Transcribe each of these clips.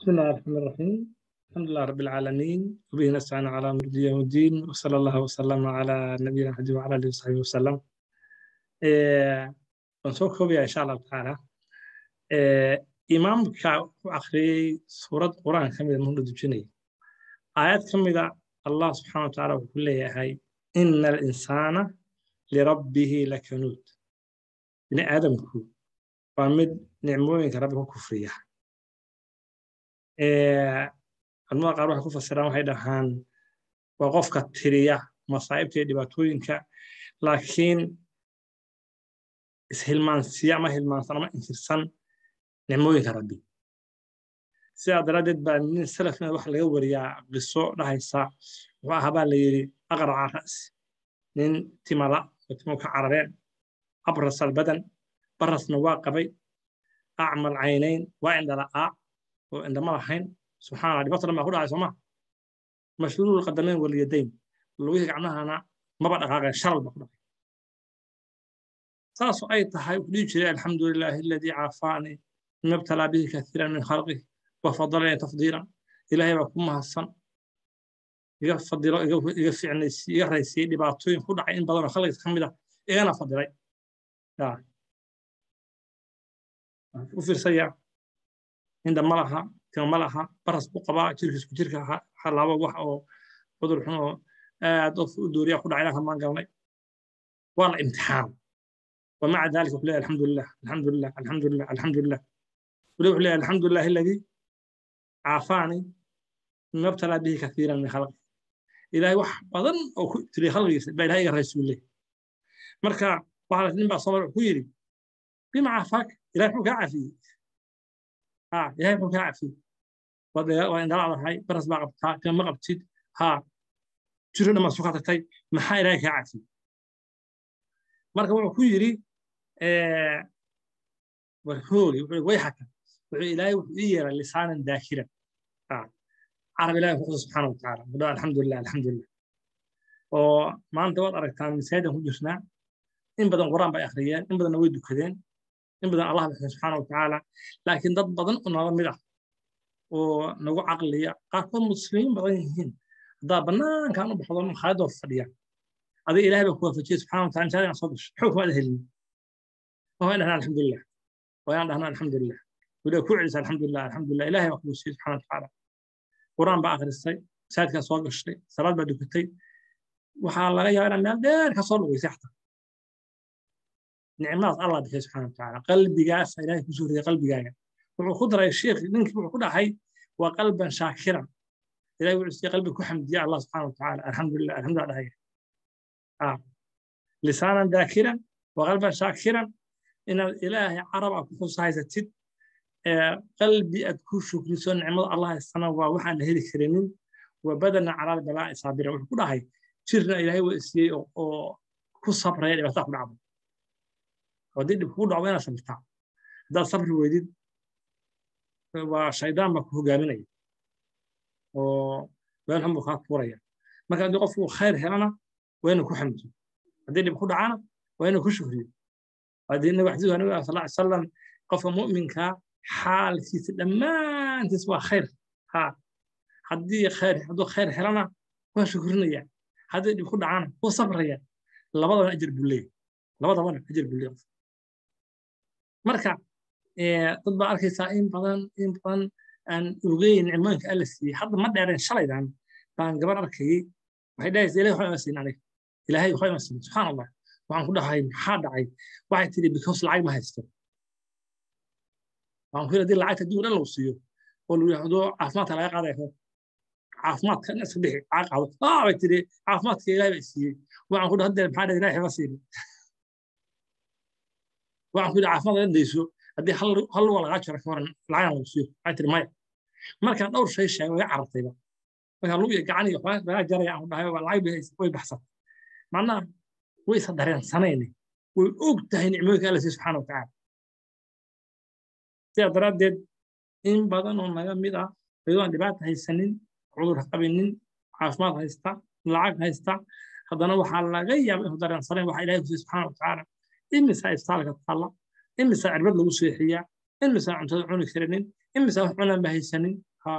بسم الله الرحمن الرحيم الحمد لله رب العالمين وبه نستعين على امر يوم الدين وصلى الله وسلم على نبينا محمد وعلى اله وصحبه وسلم waan soo koobaya insha allahu tacaala imaamka ku akhriyey suurad qur'aan ka mida muhuna dujinaya aayad ka mida allah subxana wa taala wuxuu leeyahay ina alinsaana lirabbihi lakanuud bini aadamku waa mid nicmooyinka rabbi ku kufriya culamada qaar waxay ku fasiraan waxay dhahaan waa qofka tiriya masaa'ibta iyo dhibaatooyinka laakiin ishilmaansiya ama hilmaansan ama inkirsan nicmooyinka rabbi sidaa daraaddeed baa nin salafna waxa laga wariyaa qiso dhahaysa wuxuu ahaa baa la yidhi aqraca ra'si nin timala oo timu ka carareen abras albadan barasna waa qabay acmal caynayn waa indhala'aa oo indhama lahayn subxana allah dhibaato dhan baa ku dhacay sooma mashluul qadamayn waliyadayn lugihii gacmahana maba dhaqaaqeen shalal baa ku dhacay saasoo ay tahay wuxuu dhihi jiray alxamdu lilaahi aladii caafaanii mima btalaa bihi kaiiran min khalqih wafadalanii tafdiilan ilaahay baa ku mahadsan iga fadilo iga ficnaysiyey iga raysiyey dhibaatooyin ku dhacay in badanoo khalqiisa ka mid ah igana fadilay u fiirsaya indha ma laha tima ma laha baras buu qabaa jirkiisku jirka halaabo wax oo cudur xun oo aad of u dooriya ku dhacay ilaha maan galnay waa la imtixaan ومع ذلك وحليه الحمد لله الحمد لله الحمد لله الحمد لله وليه وحليه الحمد لله الذي عافاني مما ابتلى به كثيرا من خلقه إلهي وح بدن أو تري خلقي بإلهي الرسول الله مركا وحالة نبع صبر كويري بما عافاك إلهي حوك عافي ها إلهي حوك عافي وإن دلع هاي برس ما قبتها كان ما قبتيد ها تريد ما سوكاتك ما حي إلهي عافي marka wuxuu ku yidhi warhoogi wayxaka wuxuu ilaahay wuxuu ii yeeray lisaanan daakiran carab ilahi ku xusa subxaana wa tacaala mudho alxamdulilah alxamdulilah oo maanta waad aragtaan masaajidan ku jirnaa in badan quraan bay akhriyeen in badanna way dukadeen in badan allah baxay subxaana wa tacaala laakiin dad badan oo nala mid ah oo nagu caqliya qaarkood muslimiin badan yihiin haddaa bannaankan u baxdo makhaayadoo fadhiya adiga ilahay baa ku waafajiyey subxana wataala intaada inaan soo gasho xoog maada helin waa dhahnaa alxamdulilah waa inaan dhahnaa alxamdulilah weliba ku celisa alxamdulilah alxamdulilah ilahay baa kugu siiyey subxana watacaala quraan baa akhristay masaajidkaa soo gashay salaad baa dukatay waxaa laga yaabaa inaad meel dheer ka soo lugaysay xataa nicmadaas allah bixiyey subxana watacaala qalbigaasa ilahay kusoo riyay qalbigaaga wuxuu ku daray sheekh ninkii wuxuu ku dhahay waa qalban shaakiran ilahay wuxuu siiyey qalbi ku xamdiya allah subxana watacaala alxamdulilah alxamdulilah dhahaya lisaanan daakiran waqalban shaakiran inaad ilaahay carab aad ku xusahaysatid qalbi aad ku shukriso nicmada allah haystana waa waxaan la heli karinin wa badana calaal balaa'i saabira wuxuu ku dhahay jirna ilaahay waa siiyey oo ku sabraya dhibaataa ku dhacdo haddii dhib kugu dhacdo inaad sabirtaa haddaad sabri weydid waa shaydaan baa ku hogaaminaya oo meel xun buu kaa tuuraya marka haddii qofku khayr helana waa inuu ku xamdiyo haddii dhib ku dhacana waa inuu ku shukriyo haddii nabi xadiisu nabi sal ly salam qofka mu'minka xaalkiisa dhammaantiis waa khayr ha haddii khayr hadduu khayr helana waa shukrinaya haddii dhib ku dhacana wuu sabraya labadabana ajar buu leeyahy labadabana ajar buu leeyahy marka dad baa arkaysaa in badan in badan aan ogeyn nicmooyinka alla siiyey hadda ma dheereen shalaydan baan gabar arkayey waxay dhahaysa ilahi waxba ima siin aniga ilaahay waxba ima siin subxaan allah waxaan ku dhahay maxaa dhacay waxay tidhi because lacag ma haysto waxaan ku yidhi haddii lacagta adduunka dhan lagu siiyo oo lagu yidhahdo caafimaadka laga qaadaya caafimaadka iska bixi caaq qaado aa bay tidhi caafimaadka ilaahay baa siiyey waxaan ku dhahay haddeer maxaa dhahay ilaahay waxba siini waxaan ku yidhi caafimaadka dhan dayso haddii hal luga lagaa jiro ka waran lacagan lagu siiyo waxay tidhi maya markaan dhowr shay sheegay way carartayba markaa lug iyo gacan iyo waxbaa laga jaraya aan dhahay lacag way baxsan macnaha way isa dareensanayne way og tahay nicmooyinka alla siiy subxana watacaala sidaa daraaddeed in badan oo naga mid ah ayadoo aan dhibaata haysanin cudur qabinin caafimaad haysta lacag haysta haddana waxaa laga yaaba inuu dareensanayn waxa ilahay kusiiy subxana watacaala imisaa istaalka taalla imisaa cirbad lagu seexiyaa imisaa cuntada cuni karinin imisaa wax cunaan ba haysanin ha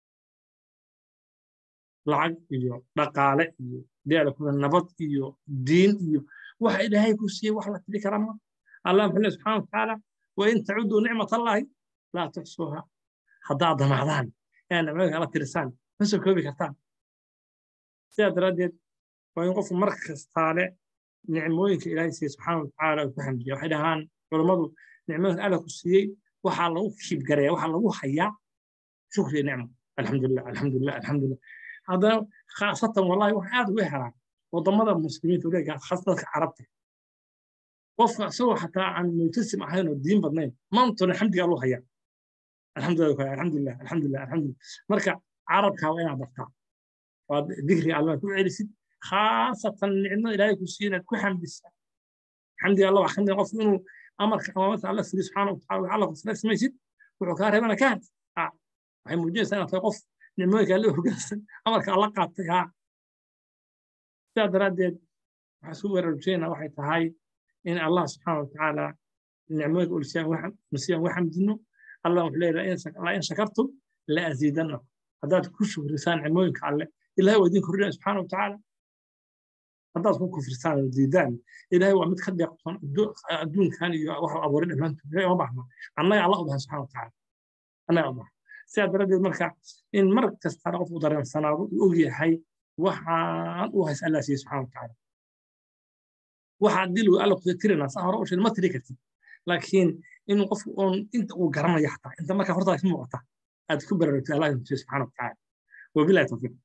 lacag iyo dhaqaale iyo deela kuna nabad iyo diin iyo waxa ilaahay ku siiyey wax la tiri kara ma allah muxuu subxaana watacaala wain tacuduu nicmat allahi laa tuxsuuha haddaad damacdaan ee nicmooyinka alla tirisaan ma soo koobi kartaan sidaa daraaddeed waa in qofku mar kastaale nicmooyinka ilaahay siiyey subxaana watacaala uu ku xamdiya waxay dhahaan culammadu nicmooyinka alla ku siiyey waxaa lagu kiibgareeya waxaa lagu hayaa shukriya nicmo alxamdulilah alxamdulilah alxamdulilah haddana khaasatan wallahi wax aad uga helaan waddamada muslimiinta uleegaa khaas dadka carabta qofka isagoo xataa aan multasim ahayn oo diin badnayn maantuna xamdigaa loo hayaa alxamdulilah alxamdulilah alxamdulilah alxamdulilah marka carabkaa waa inaad bartaa waad dikri allah ku celisid khaasatan nicmo ilaahay ku siiyo inaad ku xamdisa xamdiga allah waa xamdiga qofku inuu amarka amaamata alla firi subxaana wataala alla kusla samaysid wuxuu kaa reebana ka had waxay muujinaysaa inaad tahay qof nicmooyinka alla hoggaansan amarka alla qaatay haa sidaa daraaddeed waxaa isku waraarujinayna waxay tahay in allah subxaana watacaala nicmooyinka ulsiyaan wa xamdino allah wuxuu leeyahay la in shakartum la aziidanna haddaad ku shukrisaan nicmooyinka alle ilahay waa idin kordhinaya subxaana watacaala haddaad ku kufrisaan oo diidaan ilahay waa mid ka deeqtoon adduunkan iyo waxa abuuray dhammaantood ilahay uma baahna annaga alla u bahan subxana watacaala annaga u bahan sidaa daraaddeed marka in mar kastana qofku dareensanaado uu og yahay waxaan u hays allah siiye subxana watacaala waxaa dil alla kusa tirinaa saa hore u sheeg ma tiri kartid laakiin in qofku oon inta uu garanaya xataa inta markaa hortaada ka muuqata aad ku baraarugtay allah siiye subxana watacaala wabilahi tawfiiq